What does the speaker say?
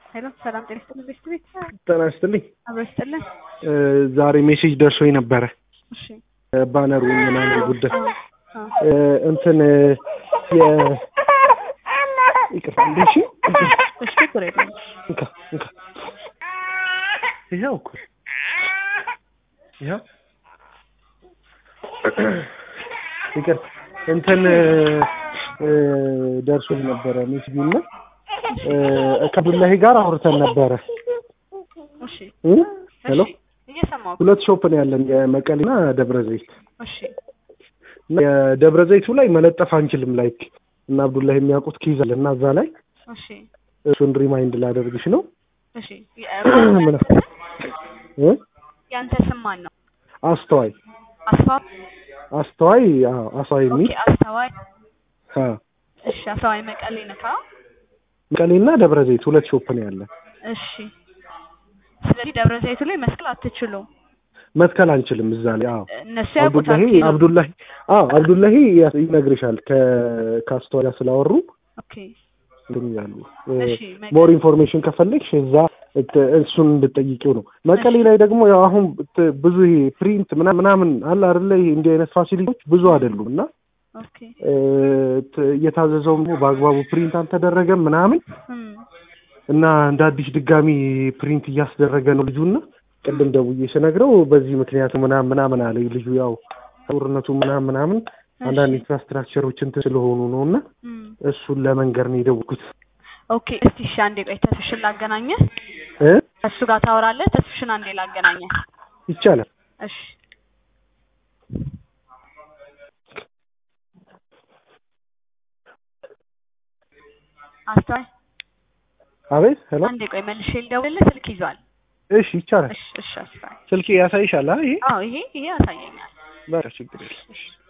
ሄሎ ሰላም ጤና ይስጥልን ቤት ቤት ጤና ይስጥልኝ። አብሮ ይስጥልን። ዛሬ ሜሴጅ ደርሶኝ ነበረ እሺ ባነሩ ምናምን ጉዳይ አዎ፣ አዎ። እንትን የ ይቅርታ እንዴ እሺ እሺ ችግር የለም። እንካ እንካ ይኸው እኮ ይኸው ይቅርታ እንትን ደርሶኝ ነበረ ሜሴጅ እና ከአብዱላሂ ጋር አውርተን ነበረ እሺ እ ሄሎ እሺ እየሰማሁ ሁለት ሾፕ ነው ያለን የመቀሌና ደብረ ዘይት እሺ እና የደብረ ዘይቱ ላይ መለጠፍ አንችልም ላይክ እና አብዱላሂ የሚያውቁት ኪዝ አለ እና እዛ ላይ እሺ እሱን ሪማይንድ ላደርግሽ ነው እሺ ምን እ ያንተ ስም ማን ነው? አስተዋይ አስፋ አስተዋይ አዎ አስተዋይ ኦኬ የሚል አስተዋይ አ እሺ አስተዋይ መቀሌ ነካ መቀሌና ደብረ ዘይት ሁለት ሾፕ ነው ያለን እሺ ስለዚህ ደብረ ዘይቱ ላይ መስቀል አትችሉም መትከል አንችልም እዛ ላይ አዎ እነሱ ያውቁታል አብዱላሂ ኪሎ አብዱላሂ አዎ አብዱላሂ ይነግርሻል ከ ከአስተዋይ ጋር ስላወሩ ኦኬ እንትን ይላሉ እሺ መቀሌ ሞር ኢንፎርሜሽን ከፈለግሽ እዛ እት- እሱን እንድጠይቂው ነው። መቀሌ ላይ ደግሞ ያው አሁን ት- ብዙ ይሄ ፕሪንት ምናምን ምናምን አለ አይደለ? ይሄ እንዲህ አይነት ፋሲሊቲዎች ብዙ አይደሉም እና ኦኬ እ፣ ት- እየታዘዘውም ደግሞ በአግባቡ ፕሪንት አልተደረገም ምናምን እም እና እንደ አዲስ ድጋሚ ፕሪንት እያስደረገ ነው ልጁና ቅድም ደውዬ ስነግረው በዚህ ምክንያቱ ምናምን ምናምን አለ ልጁ ያው ጦርነቱ ምናምን ምናምን አንዳንድ ኢንፍራስትራክቸሮች እንትን ስለሆኑ ነው እና እም እሱን ለመንገር ነው የደወልኩት ኦኬ እስቲ እሺ አንዴ ቆይ ተስፍሽን ላገናኘህ እ ከእሱ ጋር ታወራለህ ተስፍሽን አንዴ ላገናኘህ ይቻላል እሺ አስተዋይ አቤት ሄሎ አንዴ ቆይ መልሼ ልደውልልህ ስልክ ይዟል እሺ ይቻላል እሺ እሺ አስተዋይ ስልክ ያሳይሻል አ ይሄ አዎ ይሄ ይሄ ያሳየኛል በቃ ችግር የለም